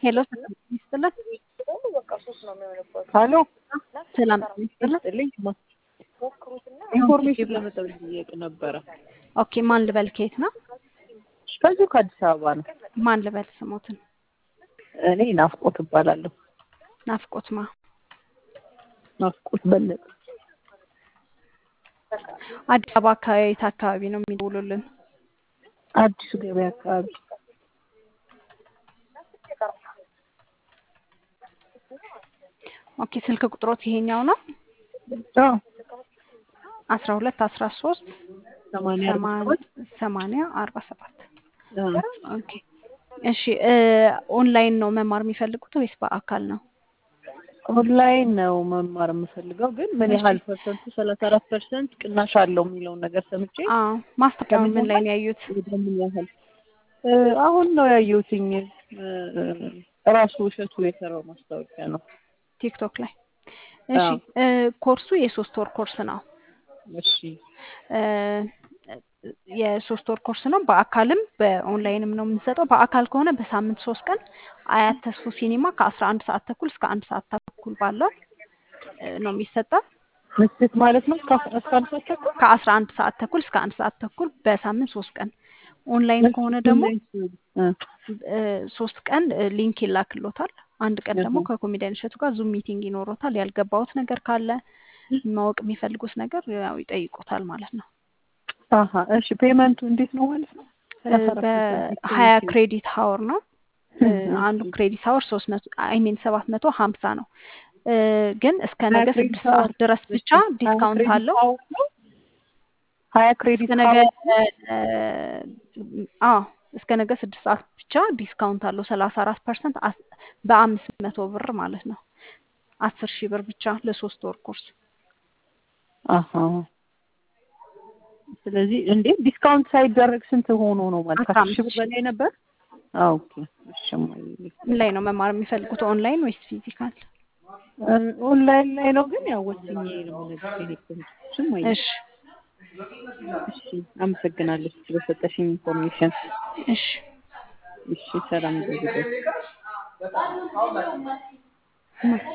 ሄሎ ሰላም ይስጥልን። ሀሎ ሰላም ይስጥልን። ልኝ ኢንፎርሜሽን ለመጠየቅ ነበረ። ኦኬ ማን ልበል? ከየት ነው? ከዚሁ ከአዲስ አበባ ነው። ማን ልበል? ስሞትን እኔ ናፍቆት እባላለሁ። ናፍቆት ማ ናፍቆት በለጠ። አዲስ አበባ አካባቢ የት አካባቢ ነው የሚደውሉልን? አዲሱ ገበያ አካባቢ ኦኬ ስልክ ቁጥሮት ይሄኛው ነው አዎ፣ አስራ ሁለት አስራ ሶስት ሰማንያ አርባ ሰባት ሰማንያ አርባ ሰባት አዎ። ኦኬ እሺ እ ኦንላይን ነው መማር የሚፈልጉት ወይስ በአካል ነው? ኦንላይን ነው መማር የምፈልገው፣ ግን ምን ያህል ፐርሰንቱ ሰላሳ አራት ፐርሰንት ቅናሽ አለው የሚለውን ነገር ሰምቼ አዎ ማስታወቂያውን ምን ላይ ነው ያዩት? ወደ ምን ያህል እ አሁን ነው ያየሁትኝ እ ራሱ እሸቱ የሰራው ማስታወቂያ ነው። ቲክቶክ ላይ እሺ አዎ። እ ኮርሱ የሶስት ወር ኮርስ ነው። እሺ እ የሶስት ወር ኮርስ ነው። በአካልም በኦንላይንም ነው የምንሰጠው። በአካል ከሆነ በሳምንት ሶስት ቀን አያት ተስፎ ሲኒማ ከአስራ አንድ ሰዓት ተኩል እስከ አንድ ሰዓት ተኩል ባለው እ ነው የሚሰጠው። ምሽት ማለት ነው እስከ እስከ አንድ ሰዓት ተኩል ከአስራ አንድ ሰዓት ተኩል እስከ አንድ ሰዓት ተኩል በሳምንት ሶስት ቀን። ኦንላይን ከሆነ ደግሞ እ እ ሶስት ቀን እ ሊንክ ይላክሎታል። አንድ ቀን ደግሞ እህ። ከኮሜዲያን እሸቱ ጋር ዙም ሚቲንግ ይኖሮታል። ያልገባውት ነገር ካለ ማወቅ የሚፈልጉት ነገር ያው ይጠይቁታል ማለት ነው። አሀ እሺ ፔመንቱ እንዴት ነው ማለት ነው? እ በሀያ ክሬዲት ሀወር ነው። እ አንዱ ክሬዲት ሀወር ሶስት መቶ አይ ሚን ሰባት መቶ ሀምሳ ነው። እ ግን እስከ ነገ ሀያ ክሬዲት ስድስት ሰዓት ሀወር ድረስ ብቻ ዲስካውንት አለው። ሀያ ክሬዲት እስከ ነገ ሀወር እ አዎ እስከ ነገ ስድስት ሰዓት ብቻ ዲስካውንት አለው ሰላሳ አራት ፐርሰንት በአምስት መቶ ብር ማለት ነው። አስር ሺህ ብር ብቻ ለሶስት ወር ኮርስ አሀ ስለዚህ እንዴ ዲስካውንት ሳይደረግ ስንት ሆኖ ነው ማለት አስራ ከአስር ሺህ ብር አምስት ሺህ በላይ ነበር? አዎ ኦኬ እሺ እማዬ። ምን ላይ ነው መማር የሚፈልጉት? ኦንላይን ወይስ ፊዚካል? እ ኦንላይን ላይ ነው ግን ያው ወስኜ ነው የምነግርሽ የሄድኩት። እሱም አይ እሺ እሺ አመሰግናለሁ ስለሰጠሽኝ ኢንፎርሜሽን። እሺ እሺ ሰላም ይሁንልሽ።